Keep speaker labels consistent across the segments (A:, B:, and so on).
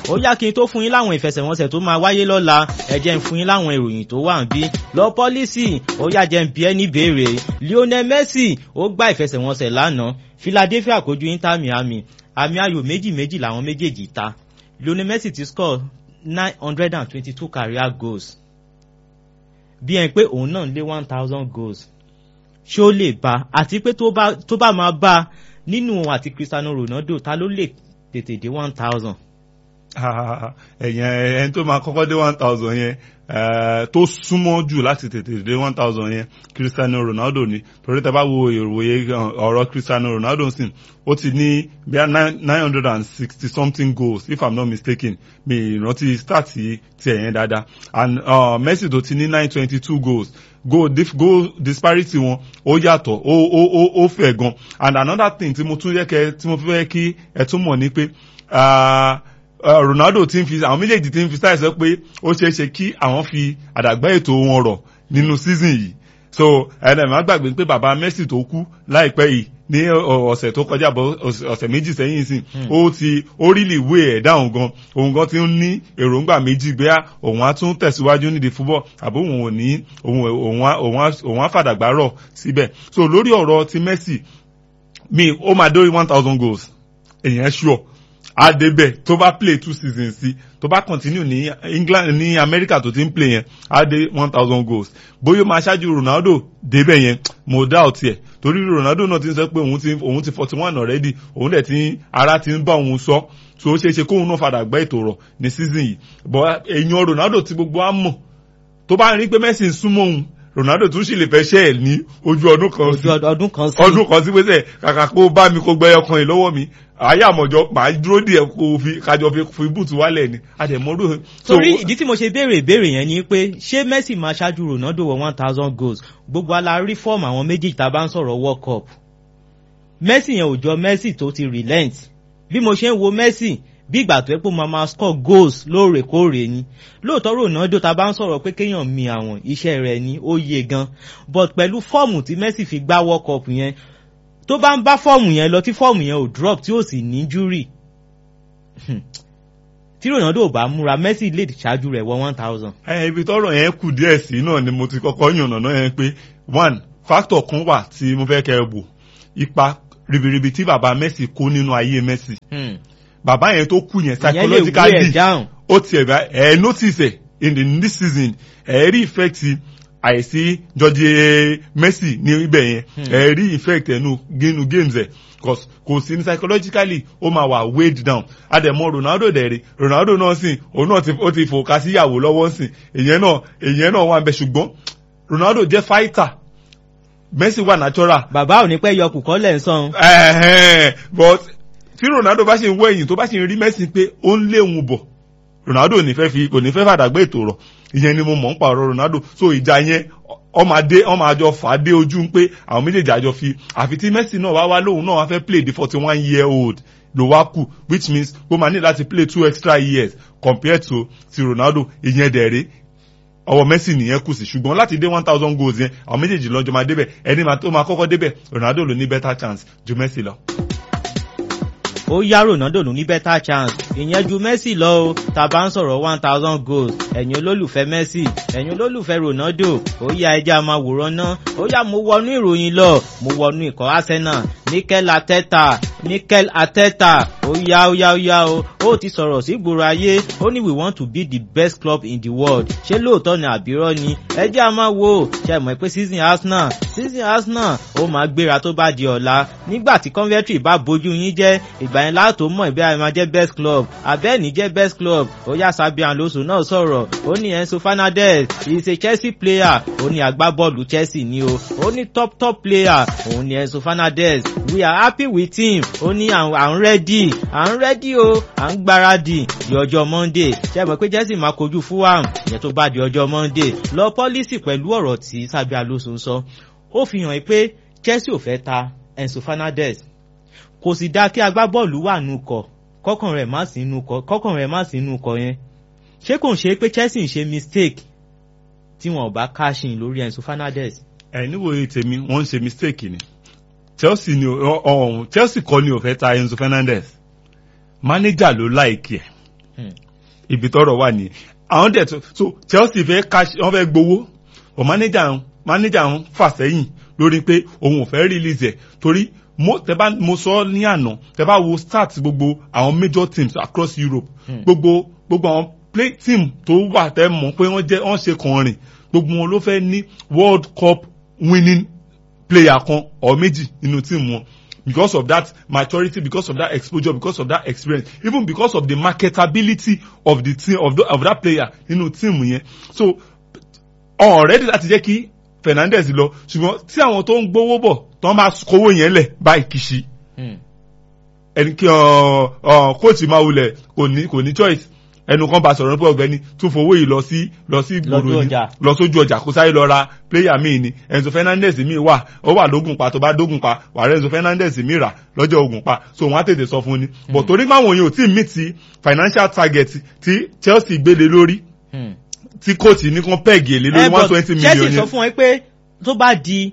A: ó yá kí n tó fún yín láwọn ìfẹsẹ̀wọnsẹ̀ tó máa wáyé lọ́la ẹ jẹ́ n fún yín láwọn ìròyìn tó wà ń bí lọ pọ́lísì ó yá jẹ́ n bí ẹ ní béèrè Lionel Messi ó gbá ìfẹsẹ̀wọnsẹ̀ lánàá Philadelphia kojú Inter Miami àmì ayò méjì méjì làwọn méjèèjì ta Lionel Messi ti score nine hundred and twenty-two career goals bí ẹn pé òun náà lé one thousand goals ṣé ó lè bá àti pé tó bá tó bá máa bá nínú òun àti Cristiano Ronaldo ta ló lè tètè dé one thousand.
B: ẹ̀yẹn ẹni tó máa kọ́kọ́ dé one thousand yẹn tó súnmọ́ jù láti tètè dé one thousand yẹn Cristiano Ronaldo ni torí tẹ́ bá wo ìròyìn ọ̀rọ̀ Cristiano Ronaldo sìn ó ti ní bí nine hundred and sixty something goals if I'm not mistaken mi ìrántí start ti ẹ̀yẹn dáadáa and uh, Messi tó ti ní nine twenty two goals goal dif goal disparity wọn ó yàtọ̀ ó ó ó ó fẹ̀ gan and another thing tí mo tún yẹ kẹ tí mo fẹ́ kí ẹ tún mọ̀ ni pé Ronaldo ti ń fi àwọn méjèèjì ti ń fi style sọ pé ó ṣeé ṣe kí àwọn fi àdàgbà ètò wọn rọ̀ nínú season yìí so ẹnlẹ́ má gbàgbé pé bàbá Messi tó kú láìpẹ́ yìí ní ọ̀sẹ̀ tó kọjá bọ̀ ọ̀sẹ̀ méjì sẹ́yìn sí ó ti ó rí lè wé ẹ̀ dáhùn gan òun gan ti ń ní èròǹgbà méjì gbé òun á tún tẹ̀síwájú nídìí fúbọ̀ àbí òun ò ní òun á fàdàgbà rọ̀ síbẹ̀ so lórí ọ̀rọ̀ ti Messi mi ó máa dórí one thousand goals èèyàn sure á débẹ̀ tó bá play two seasons sí tó bá continue ní England ní America tó ti ń play yẹn á dé one thousand goals bóyá máa ṣáájú Ronaldo débẹ̀ yẹn mo doubt ẹ̀ torí Ronaldo náà ti ń sọ pé òun ti òun ti forty one already òun dẹ̀ ti ara ti ń bá òun sọ so ó ṣeé ṣe kóun náà padà gbẹ́ ètò rọ̀ ní season yìí but èèyàn Ronaldo ti gbogbo á mọ̀ tó bá rí pé Messi ń súnmọ́ òun Ronaldo tún sì lè fẹ́ ṣẹ́ ẹ̀ ní ojú ọdún kan sí
A: ọdún kan sí
B: ọdún kan sí pé kàkà kó bá mi kó gbẹ́yọ kan yìí lọ́wọ́ mi ayé àmọ̀jọ màá dúró díẹ̀ kó fi kájọ fi fi bùtù wálẹ̀ ni àdèmọ́dún.
A: torí ìdí tí mo ṣe béèrè ìbéèrè yẹn ni pé ṣé Messi máa ṣáájú Ronaldo wọ one thousand goals gbogbo ala rí fọ́ọ̀mù àwọn méjì tá a bá ń sọ̀rọ̀ World Cup Messi yẹn ò jọ Messi tó ti relent bí mo ṣe ń wo Messi bí ìgbà tó yẹ pé máa máa score goals lóòrèkóòrè ni lóòótọ́ Ronaldo ta bá ń sọ̀rọ̀ pé kéèyàn mi àwọn iṣẹ́ rẹ̀ ni ó yé gan but pẹ̀lú fọ́ọ̀mù tí Messi fi gbá World Cup yẹn tó bá ń bá fọ́ọ̀mù yẹn lọ tí fọ́ọ̀mù yẹn ò drop tí ò sì ní júrì tí Ronaldo ò bá múra Messi lè ṣáájú rẹ̀ wọ one thousand.
B: ẹ ibi tọ́rọ̀ yẹn kù díẹ̀ sí náà ni mo ti kọ́kọ́ yànnà náà yẹn pé one factor kan wà tí mo fẹ́ kẹ́ ẹ wò ipa ribiribi tí bàbá Messi kó nínú ayé Messi. Hmm bàbá yẹn tó kú yẹn psychologically ó tiẹ̀ bá ẹ̀ notice ẹ̀ in the this season ẹ̀ rí effect àìsí George Messi ní ibẹ̀ yẹn ẹ̀ rí effect ẹ̀ nínú games ẹ̀ cause kò sí ní psychologically ó máa wà weighed down àdèmọ Ronaldo dẹ̀rẹ̀ Ronaldo náà sìn òun náà ó ti fòkà sí ìyàwó lọ́wọ́ sìn èyàn náà èyàn náà wà ń bẹ ṣùgbọ́n Ronaldo jẹ́ fighter Messi wà natural.
A: bàbá ò ní pẹ́ yọkù kọ́lẹ̀ ń sàn.
B: but tí Ronaldo bá ṣe ń wọ ẹ̀yìn tó bá ṣe ń rí Messi pé ó ń lé òun bọ̀ Ronaldo ní fẹ́ fi kò ní fẹ́ fàdàgbé ètò rọ̀ ìyẹn ni mo mọ̀ ń pààrọ̀ Ronaldo so ìjà yẹn ọmọ adé ọmọ àjọ fà á dé ojú pé àwọn méjèèjì àjọ fi àfi tí Messi náà wá wá lóhùn náà wá fẹ́ play the forty one year old ló wá kù which means ó máa ní láti play two extra years compared to ti Ronaldo ìyẹn dẹ̀rẹ̀ ọwọ́ Messi nìyẹn kù sí ṣùgbọ́n láti dé one thousand goals yẹn àwọn méjèèjì lọ́jọ́ máa débẹ̀ ẹni tó máa kọ́kọ́ débẹ̀ Ronaldo ló ní better chance ju Messi lọ
A: ó yá Ronaldo ló ní better chance ìyẹn ju Messi lọ o tá a bá ń sọ̀rọ̀ one thousand goals ẹ̀yin olólùfẹ́ Messi ẹ̀yin olólùfẹ́ Ronaldo ó yá ẹjẹ́ a máa wòran ná ó yá mo wọnú ìròyìn lọ mo wọnú ikọ̀ Arsenal Mikel Arteta Mikel Arteta ó yá ó yá ó yá o ó ti sọ̀rọ̀ sí gbòòrò ayé ó ní we want to be the best club in the world ṣé lóòótọ́ ni àbírọ́ ni ẹjẹ́ a máa wò ṣe mọ̀ pé season Arsenal season Arsenal ó máa gbéra tó bá di ọ̀la nígbà tí Coventry bá bójú yín jẹ́ ìgbà yẹn láàtò mọ̀ ìbí àyè máa jẹ́ best club abẹ́ẹ̀ni jẹ́ best club ó yá Xabi Alonso náà sọ̀rọ̀ ó ní Enzo Fernandez is a Chelsea player ó ní agbábọ́ọ̀lù Chelsea ni o ó ní top top player òun ni Enzo Fernandez we are happy with him ó ní à ń rẹ́dì à ń rẹ́dì o à ń gbáradì di ọjọ́ Monday ṣe mọ̀ pé Chelsea máa kojú Fulham ìyẹn tó bá di ọjọ́ Monday lọ pọ́lísì pẹ̀lú ọ̀rọ̀ tí Xabi Alonso ń sọ ó fi hàn pé Chelsea ò fẹ́ ta Enzo Fernandez kò sì dáa kí agbábọ́ọ̀lù wà nù kọ̀ kọ́kàn rẹ̀ má sí nù kọ̀ kọ́kàn rẹ̀ má sí nù kọ̀ yẹn ṣé kò ń ṣe pé Chelsea ń ṣe mistake tí wọn ò bá káṣin lórí Enzo Fernandez.
B: ẹ níwòye tèmi wọ́n ń ṣe mistake ni Chelsea ni ọ̀hún Chelsea kọ́ ni ò fẹ́ ta Enzo Fernandez manager ló láìkì ẹ̀ ibi tọ́rọ̀ wà nìyẹn àwọn dẹ̀ tó so Chelsea fẹ́ cash wọ́n fẹ́ gbowó ọ̀ manager manager ń fà sẹ́yìn lórí pé òun ò fẹ́ release ẹ̀ torí mo tẹ bá mo sọ ní àná tẹ bá wo start gbogbo àwọn major teams across Europe gbogbo gbogbo àwọn play team tó wà tẹ mọ̀ pé wọ́n jẹ́ wọ́n ṣe kàn rìn gbogbo wọn ló fẹ́ ní World Cup winning player kan or méjì nínú team wọn because of that maturity because of that exposure because of that experience even because of the marketability of the team of, the, of that player nínú team yẹn so already láti jẹ́ kí Fernandez lọ ṣùgbọ́n tí àwọn tó ń gbowó bọ̀ tó ń bá kówó yẹn lẹ̀ báyìí kìí ẹni kí kóòtù máa wulẹ̀ kò ní kò ní choice ẹnu kan bá sọ̀rọ̀ pé ọ̀gbẹ́ni tún fowó yìí lọ sí lọ sí gbòòrò ni lọ sójú ọjà kó sáré lọ ra pléyà míì ni Enzo Fernandez míì wà ó wà lógun pa tó bá dógun pa wà rẹ Enzo Fernandez míì rà lọ́jọ́ ogun pa so wọ́n á tètè sọ fún ni but torí máwọn yẹn ò tí ì meet ti financial target tí Chelsea gbélé lórí tí kóòtù ní kan pẹ́ẹ̀gì èlé lórí one twenty million
A: Chelsea sọ fún ẹ pé tó bá di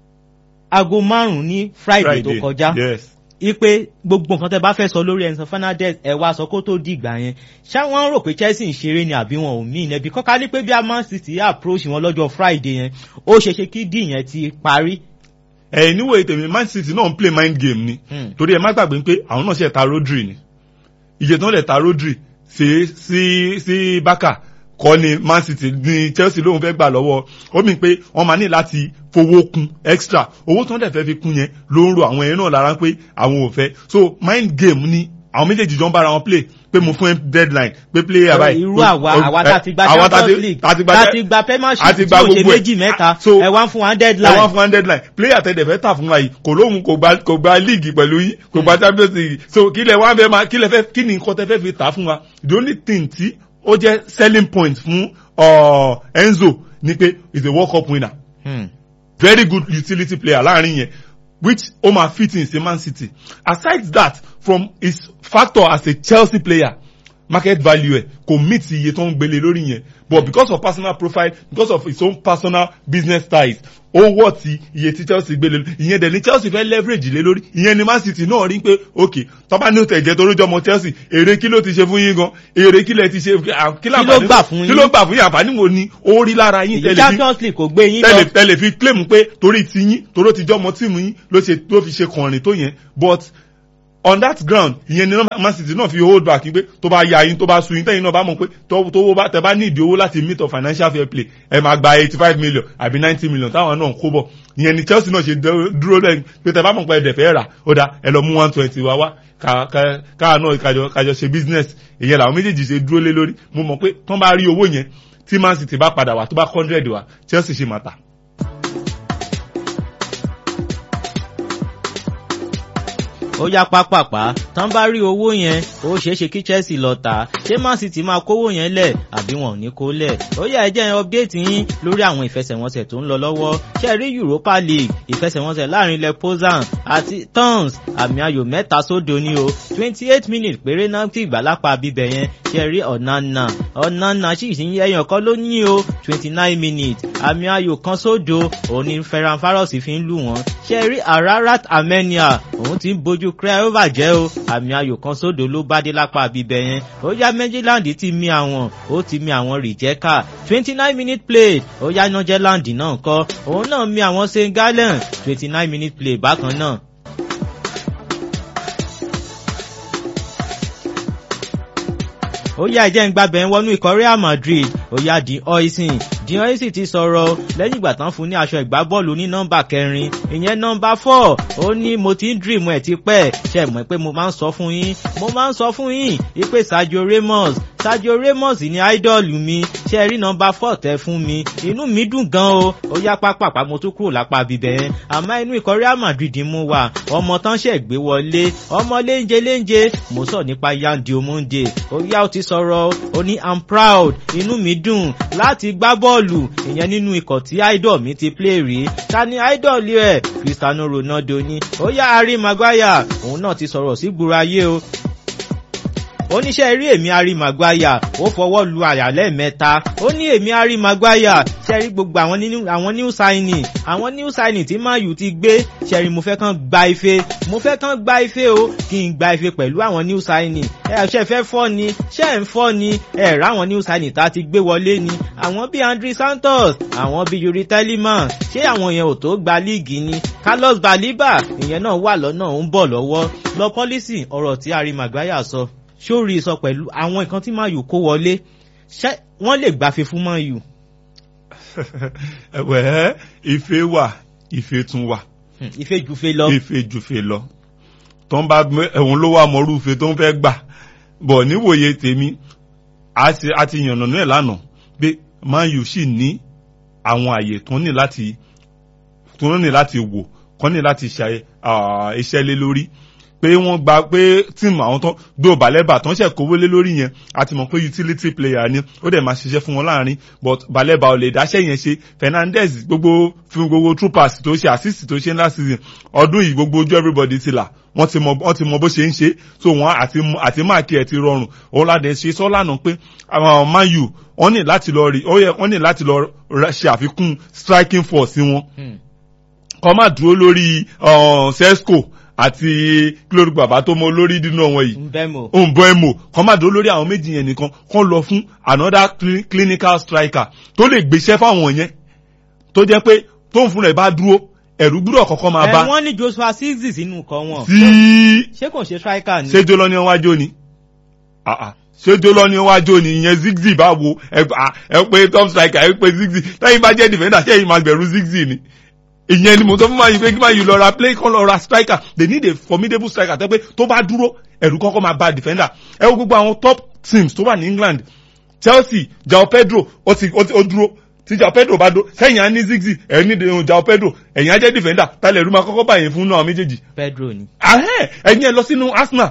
A: aago márùn-ún ní Friday tó kọjá
B: yes
A: ipe gbogbo nǹkan tẹ bá fẹ́ sọ lórí Enzo Fernandez ẹ wá sọ kó tó di ìgbà yẹn ṣá wọ́n rò pé Chelsea ń ṣeré ni àbí wọn ò mí ìnẹ́ bí kọ́ká ní pé bí a Man City approach wọn lọ́jọ́ Friday yẹn ó ṣe ṣe kí dì yẹn ti parí.
B: ẹ níwò ètò Man City náà ń play mind game ni torí ẹ má gbàgbé pé àwọn náà ṣe ta Rodri ni iye tó ń lè ta Rodri sí sí sí Barca kọ́ ni Man City ní Chelsea lóun fẹ́ gbà lọ́wọ́ ó mì pé wọ́n máa ní láti fowó kún extra owó tó ń dẹ̀ fẹ́ fi kún yẹn ló ń ro àwọn ẹ̀yìn náà lára pé àwọn ò fẹ́ so mind game ni àwọn méjèèjì jọ ń bára wọn play pé mo fún ẹ deadline pé player báyìí.
A: irú àwa àwa tá ti gba Champions League tá ti gba Premiership tí o ṣe méjì mẹ́ta ẹ wá fún wa deadline.
B: ẹ wá fún wa deadline player tẹ dẹ̀ fẹ́ tà fún wa yìí kò lóhun kò gba kò gba league pẹ̀lú yín kò gba Champions League so kí lẹ wá fẹ́ máa kí lẹ fẹ́ kí ni nǹkan tẹ fẹ́ fi tà fún wa the only thing tí ó jẹ́ selling point fún uh, Enzo ni pé is a World Cup winner. Hmm. very good utility player láàrin yẹn which ó máa fit in sí Man City aside that from his factor as a Chelsea player market value ẹ kò meet iye tó ń gbélé lórí yẹn but because of personal profile because of his own personal business ties ó wọ́ ti iye tí Chelsea gbélé lórí ìyẹn dẹ̀ ni Chelsea fẹ́ leverage lé lórí ìyẹn ni Man City náà rí pé ok tọ́ba ní òtẹ̀ jẹ́ torójọ́ ọmọ Chelsea èrè kí ló ti ṣe fún yín gan èrè kí lẹ ti ṣe
A: kí ló gbà fún yín
B: kí ló gbà fún yín àǹfààní wo ni ó rí lára yín
A: tẹ́lẹ̀ fi Champions League kò gbé yín
B: lọ tẹ́lẹ̀ fi claim pé torí ti yín toró ti jọ́ ọmọ tíìmù yín ló ṣe tó fi ṣe kànrin tó yẹn but on that ground ìyẹn ni Man City náà fi hold back pé tó bá ya yín tó bá sun yín tẹ́yìn náà bá mọ̀ pé tówó bá tẹ bá ní ìdí owó láti meet of financial fair play ẹ máa gba eighty five million àbí ninety million táwọn náà ń kó bọ̀ ìyẹn ni Chelsea náà ṣe dúró lẹ́yìn pé tẹ bá mọ̀ pé ẹ̀dẹ̀ fẹ́ rà ó dá ẹ lọ mú one twenty wá wá káà náà kájọ kájọ ṣe business ìyẹn làwọn méjèèjì ṣe dúró lé lórí mo mọ̀ pé tán bá rí owó yẹn tí Man City bá padà wá tó bá hundred wá Chelsea ṣe máa tà.
A: ó yá pápápá tán bá rí owó yẹn ó ṣeé ṣe kí Chelsea lọ tà ṣé Man City máa kówó yẹn lẹ̀ àbí wọn ò ní kó lẹ̀ ó yá ẹ jẹ́ ẹ update yín lórí àwọn ìfẹsẹ̀wọnsẹ̀ tó ń lọ lọ́wọ́ ṣe rí Europa League ìfẹsẹ̀wọnsẹ̀ láàrin ilẹ̀ Pozan àti Tons àmì ayò mẹ́ta sódo ní o twenty eight minutes péré náà ti ìgbà lápá bíbẹ̀ yẹn ṣe rí Onana Onana sì ń ẹyàn kan ló ní o twenty nine minutes àmì ayò kan sódo òun ni Ferran Faros fi ń lù wọ́n ṣe rí Ararat Armenia òun ti ń bójú Craiova jẹ́ o àmì ayò kan sódò ló bá dé lápá bíbẹ̀ yẹn ó yá Méjìláńdì ti mi àwọn ó ti mi àwọn Rijeka twenty nine minute play ó yá Nọ́jẹ́láńdì náà kọ́ òun náà mi àwọn St Gallen twenty nine minute play bákan náà. ó yá ẹjẹ́ ń gbàbẹ̀ ń wọnú ikọ̀ Real Madrid ó yá di oisin di oisin ti sọ̀rọ̀ lẹ́yìn ìgbà tán fún ní aṣọ ìgbábọ́ọ̀lù ní nọ́mbà kẹrin ìyẹn nọ́mbà four ó ní mo ti ń dream ẹ̀ ti pẹ́ ṣe mọ̀ pé mo máa ń sọ fún yín mo máa ń sọ fún yín ipe Sergio Ramos Sergio Ramos ní idol mi ṣe rí nọ́mbà four tẹ fún mi inú mi dùn gan o ó yá pápápá mo tún kúrò lápá bíbẹ̀ yẹn àmọ́ inú ikọ̀ Real Madrid mú wa ọmọ tán ṣẹ̀ gbé wọlé ọmọ léńjẹ léńjẹ mo sọ nípa Yandi Omonde ó yá ó ti sọ̀rọ̀ ó ní i'm proud inú mi dùn láti gbá bọ́ọ̀lù ìyẹn nínú ikọ̀ tí idol mi ti play rí ta ni idol ẹ̀ Cristiano Ronaldo ni ó yá Harry Maguire òun náà ti sọ̀rọ̀ sí gbúra ayé o oníṣẹ́ rí èmi Harry Maguire ó fọwọ́ lu àyà lẹ́ẹ̀mẹ́ta ó ní èmi Harry Maguire ṣẹ́rí gbogbo àwọn nínú àwọn new signing àwọn new signing tí Man U ti gbé ṣẹ́rí mo fẹ́ kàn gba ife mo fẹ́ kàn gba ife o kí n gba ife pẹ̀lú àwọn new signing ẹ ṣe fẹ́ fọ́ ni ṣe ń fọ́ ni ẹ ráwọn new signing tá a ti gbé wọlé ni àwọn bíi Andre Santos àwọn bíi Yuri Telemann ṣé àwọn yẹn ò tó gba líìgì ni Carlos Baliba ìyẹn náà wà lọ́nà ó ń bọ̀ lọ́wọ́ lọ pọ́lísì ọ̀rọ̀ tí Harry Maguire sọ sórí sọ pẹ̀lú àwọn nǹkan tí Man U kó wọlé ṣé wọ́n lè gbàfe fún Man U.
B: ẹ̀wẹ̀ ife wà ife tún wà.
A: ife jufe lọ.
B: ife jufe lọ tó ń bá ẹ̀hún ló wà mọ́rú ife tó ń fẹ́ gbà bọ̀ níwòye tèmi a ti yànnà náà lánàá pé Man U sì ní àwọn àyè tó ní láti tó ní láti wò kọ́ ní láti ṣe iṣẹ́ lé lórí pé wọ́n gba pé tíìmù àwọn tó gbé balẹ̀bà tó ń ṣe kówó lé lórí yẹn a ti mọ̀ pé utility player ni ó dẹ̀ máa ṣiṣẹ́ fún wọn láàrin but balẹ̀bà ò lè dáṣẹ́ yẹn ṣe Fernandez gbogbo fún gbogbo troopers tó ṣe assist tó ṣe ńlá season ọdún yìí gbogbo ojú everybody ti là wọ́n ti mọ wọ́n ti mọ bó ṣe ń ṣe so wọ́n àti àti máàkì ẹ̀ ti rọrùn òun láti ṣe sọ́ lánàá pé àwọn Man U wọ́n ní láti lọ rí wọ́n ní láti lọ ṣe àfikún striking force wọn kọ́ máa dúró lórí sesco àti kílódé bàbá tó mọ lórí dínú wọn yìí
A: Mbemo
B: Mbemo kọ́ máa dúró lórí àwọn méjì yẹn nìkan kọ́ lọ fún another clinical striker tó lè gbéṣẹ́ fáwọn yẹn tó jẹ́ pé tóun fúnra ẹ̀ bá dúró ẹ̀rú gbúdọ̀ kọ́kọ́ máa bá.
A: ẹ wọ́n ní Joshua Zirkzee sínú nǹkan wọn.
B: tí
A: ṣé kò ṣe striker ni.
B: ṣé jọlọ ni wájú ni ṣé jọlọ ni wájú ni ìyẹn Zirkzee bá wo ẹ pé top striker ẹ pé Zirkzee lẹ́yìn bá jẹ́ defender ṣé èyí máa gbẹ̀rú Zirkzee ni ìyẹn ni mo sọ fún mayu pé kí mayu lọ ra play kan lọ ra striker they need a formidable striker tẹ́ pé tó bá dúró ẹ̀rù kọ́kọ́ máa bá defender ẹ wo gbogbo àwọn top teams tó wà ní England Chelsea Joao Pedro ó ti ó dúró tí Joao Pedro bá dúró sẹ́yìn á ní Ziggy ẹ̀yìn ní Joao Pedro ẹ̀yìn á jẹ́ defender tálẹ̀ ẹ̀rù máa kọ́kọ́ báyìí fún náà méjèèjì.
A: Pedro ni.
B: ẹ̀yìn ẹ̀ lọ sínú Arsenal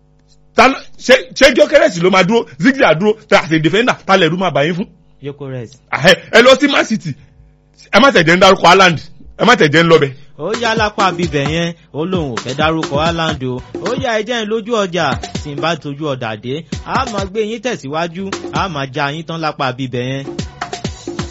B: ṣé Gyökeres ló máa dúró Ziggy á dúró tàṣe defender tálẹ̀ ẹ̀rù máa báyìí fún.
A: Gyökeres.
B: ẹ lọ sí Man City ẹ má tẹ̀jẹ̀ ń dárúkọ Haaland ẹ má tẹ̀jẹ̀ ń lọ bẹ̀.
A: ó yá lápá bíbẹ̀ yẹn ó lóun ò fẹ́ dárúkọ Haaland o ó yá ẹjẹ́ ń lójú ọjà tí n bá tójú ọ̀dà dé a máa gbé yín tẹ̀síwájú a máa já yín tán lápá bíbẹ̀ yẹn.